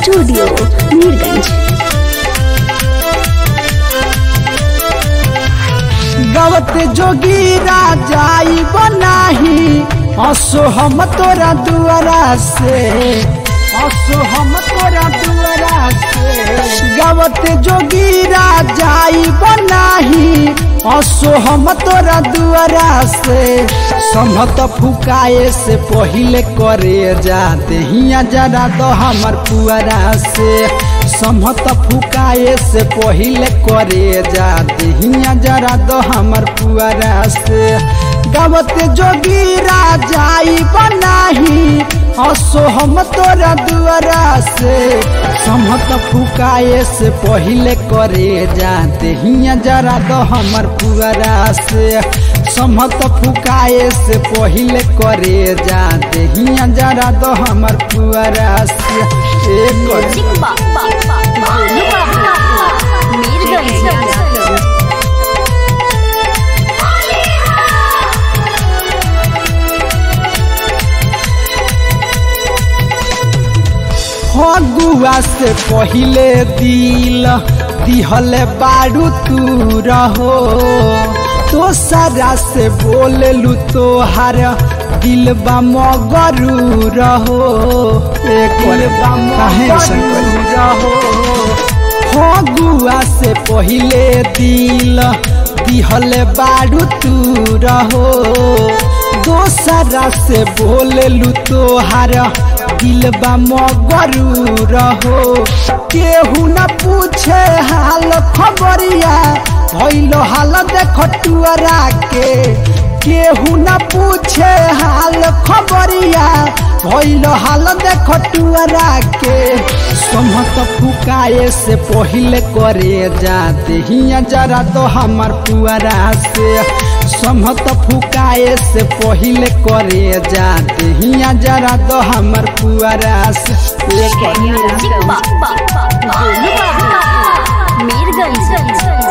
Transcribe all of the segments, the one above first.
Studio Mirganj गवत जोगी राजाई बनाही हसो हम तोरा दुआरा से हसो हम तोरा दुआरा से गवत जोगी राजाई बनाही हसो हम तोरा दुआरा से समत फुकाए से पहिले करे जाते हिया जरा दो हमर पुअरा से समत फुकाए से पहिले करे जाते हिया जरा दो हमर पुअरा से गावत जोगी राजाई बनाही हसो हम तोरा दुआरा से समत फुकाए से पहिले करे जाते हिया जरा दो हमर पुअरा से समत फुकाए से पहिले करे जाते हिया जरा दो हमर पुअरा से एक मीरगंज फगुआ से पहिले दिल दिहले बारू तू रहो तो सारा से बोललू तोहार दिल बा मगरू रहो एक काहे ऐसन कइली? रहो फगुआ से पहिले दिल दिहले बारू तू रहो दोसरा से बोललू तोहार दिल बा मगरू रहो केहू न पूछे हाल खबरिया भइलो हाल देख टुअरा के केहू न पूछे हाल खबरिया भइलो हाल देख टुअरा के समत फुकाए से पहिले करे जाते हिया जरा तो हमर पुअरा से समत फुकाए से पहिले करे जाते हिया जरा तो हमर पुअरा से एक मीरगंज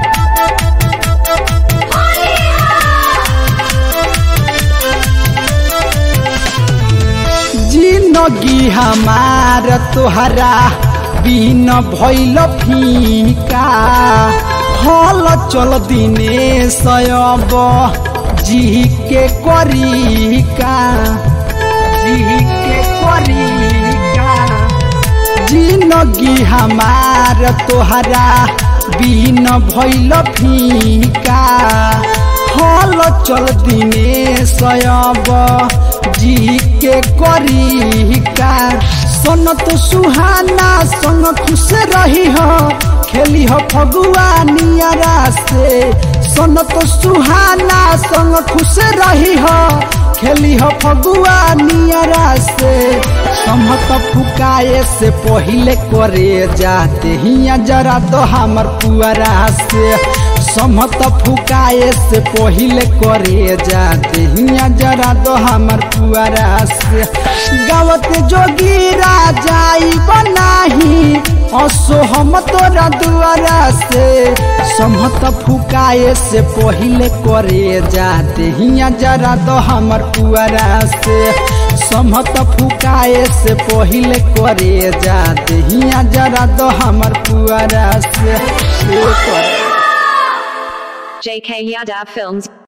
जिंदगी हमार तोहरा बिन भइल फीका हल चल दिने सयब जी के करिका जी के करिका जिंदगी हमार तोहरा बिन भइल फीका हल चल दिने सयब जी के करिका सन तो सुहाना संग खुश रही हो खेली हो फगुआ नियरा से सन तो सुहाना संग खुश रही हो खेली हो फगुआ नियरा से समत फुकाए से पहिले करे जाते हिया जरा तो हमर पुअरा से समत फुकाए से पहिले करे जाते हिया जरा दो हमर पुअरा से गावत जोगी राजाई बनाही असो हम तोरा दुआरा से समत फुकाए से पहिले करे जाते हिया जरा दो हमर पुअरा से समत फुकाए से पहिले करे जाते हिया जरा दो हमर पुअरा से ए करे। JK Yadav Films